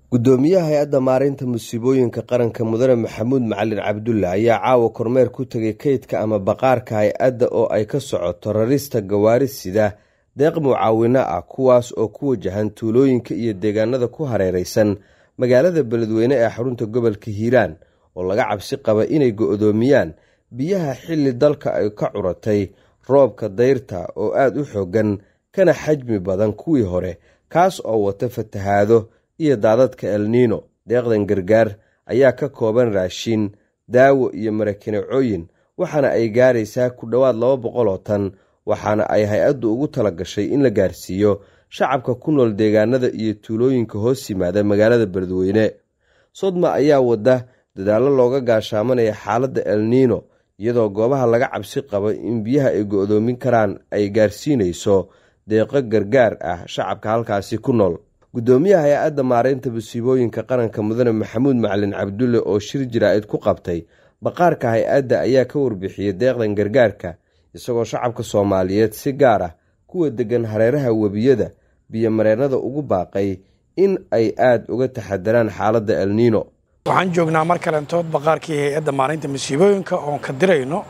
gudoomiyaha hay-adda maareynta musiibooyinka qaranka mudane maxamuud macalin cabdulle ayaa caawa kormeer ku tegay kaydka ama baqaarka hay-adda oo ay ka socoto rarista gawaari sida deeq mucaawino ah kuwaas oo ku wajahan tuulooyinka iyo deegaanada ku hareereysan magaalada beledweyne ee xarunta gobolka hiiraan oo laga cabsi qaba inay go-doomiyaan biyaha xilli dalka ay ka curatay roobka dayrta oo aada u xoogan kana xajmi badan kuwii hore kaas oo wata fatahaado iyo daadadka elniino deeqdan gargaar ayaa ka kooban raashin daawo iyo marakinacooyin waxaana ay gaaraysaa ku dhowaad laba boqol oo tan waxaana ay hay-addu ugu tala gashay in la gaarsiiyo shacabka ku nool deegaanada iyo tuulooyinka hoos yimaada magaalada beledweyne sodma ayaa wada dadaallo looga gaashaamanaya xaaladda elniino iyadoo goobaha laga cabsi qabo in biyaha ay go-doomin karaan ay gaarsiinayso deeqo gargaar ah shacabka halkaasi ku nool gudoomiyaha hay-adda maareynta musiibooyinka qaranka mudane maxamuud macalin cabdulle oo shir jaraa'id ku qabtay baqaarka hay-adda ayaa ka warbixiyey deeqdan gargaarka isagoo shacabka soomaaliyeed si gaar ah kuwa deggan hareeraha webiyada biyomareennada ugu baaqay in ay aada uga taxadaraan xaaladda elniino waxaan joognaa mar kalentood baqaarkii hay-adda maareynta musiibooyinka oon ka dirayno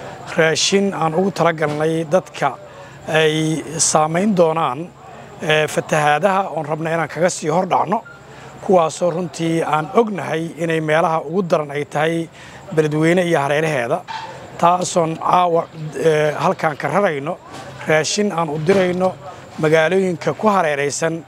raashin aan ugu talagalnay dadka ay saamayn doonaan fatahaadaha oon rabna inaan kaga sii hor dhacno kuwaasoo runtii aan ognahay inay meelaha ugu daran ay tahay beledweyne iyo hareeraheeda taasoon caawa halkaan ka rarayno raashin aan u dirayno magaalooyinka ku hareeraysan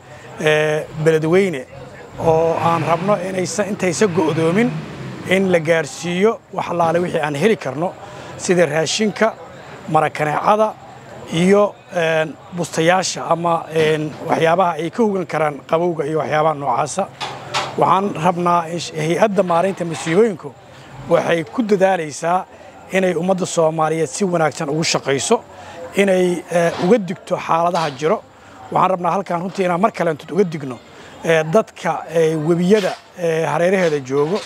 beledweyne oo aan rabno intaysa go'doomin in la gaarsiiyo wax allaale wixii aan heli karno sida raashinka marakaneecada iyo bustayaasha ama waxyaabaha ay ka hogan karaan qabowga iyo waxyaabaha noocaasa waxaan rabnaa hay-adda maareynta masiibooyinku waxay ku dadaalaysaa inay ummadda soomaaliyeed si wanaagsan ugu shaqayso inay uga digto xaaladaha jiro waxaan rabnaa halkaan runtii inaan mar kaleentood uga digno dadka webiyada hareeraheeda joogo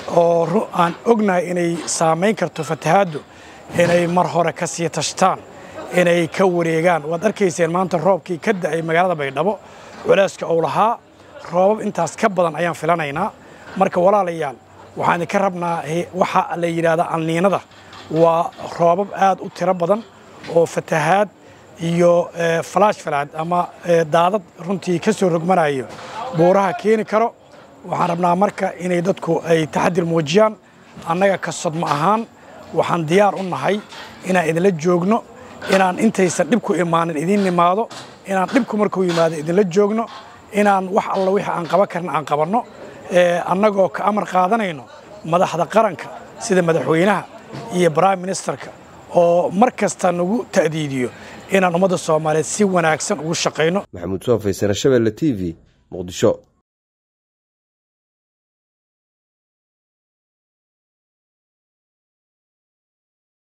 oo aan ognahay inay saamayn karto fatahaaddu inay mar hore ka sii tashtaan inay ka wareegaan waad arkayseen maanta roobkii ka da'ay magaalada baydhabo culeyska uu lahaa roobab intaas ka badan ayaan filanaynaa marka walaalayaal waxaan idinka rabnaa waxa la yidhaahdaa alniinada waa roobab aad u tiro badan oo fatahaad iyo falaash falaad ama daadad runtii ka soo rogmanayo buuraha keeni karo waxaan rabnaa marka inay dadku ay taxadir muujiyaan annaga ka sodma ahaan waxaan diyaar u nahay inaan idinla joogno inaan intaysan dhibku imaanin idiin nimaado inaan dhibku markuu yimaado idinla joogno inaan wax alla wixii aan qaban karna aan qabanno annagoo ka amar qaadanayno madaxda qaranka sida madaxweynaha iyo brime ministerka oo mar kasta nagu ta'diidiyo inaan ummadda soomaaliyeed si wanaagsan ugu shaqayno maxamuud soofay sare shabeelle t v muqdisho